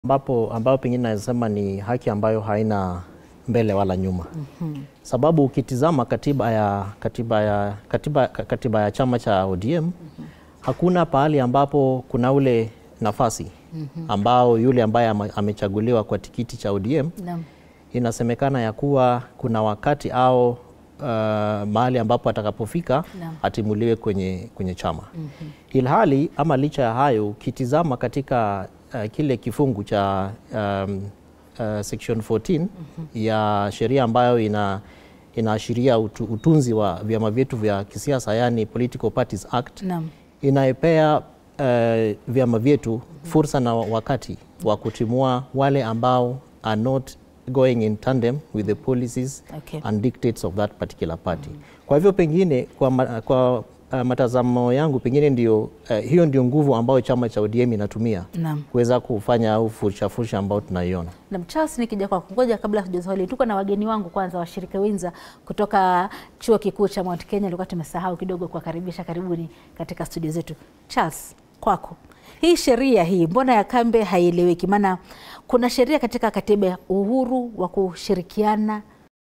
ambapo ambayo pengine naweza ni haki ambayo haina mbele wala nyuma. Sababu ukitizama katiba ya, katiba ya, katiba, katiba ya chama cha ODM hakuna pahali ambapo kuna ule nafasi ambao yule ambaye ama- amechaguliwa kwa tikiti cha ODM Naam. inasemekana ya kuwa kuna wakati au uh, mahali ambapo atakapofika Naam. atimuliwe kwenye, kwenye chama ilhali ama licha ya hayo ukitizama katika uh, kile kifungu cha um, uh, section 14 ya sheria ambayo ina inaashiria utu, utunzi wa vyama vyetu vya kisiasa yani Political Parties Act Naam. inaipea uh, vyama vyetu fursa na wakati wa kutimua wale ambao are not going in tandem with the policies Okay. and dictates of that particular party. Kwa hivyo pengine kwa, ma, kwa uh, matazamo yangu pengine ndio uh, hiyo ndio nguvu ambayo chama cha ODM inatumia Naam. kuweza kufanya au fursa fursa ambayo tunaiona. Na Charles, nikija kwako, ngoja kabla hatuja swali, tuko na wageni wangu kwanza, washirika wenza kutoka chuo kikuu cha Mount Kenya. Nilikuwa tumesahau kidogo kuwakaribisha, karibuni katika studio zetu. Charles, kwako, hii sheria hii mbona ya kambe haieleweki? Maana kuna sheria katika katiba ya uhuru wa kushirikiana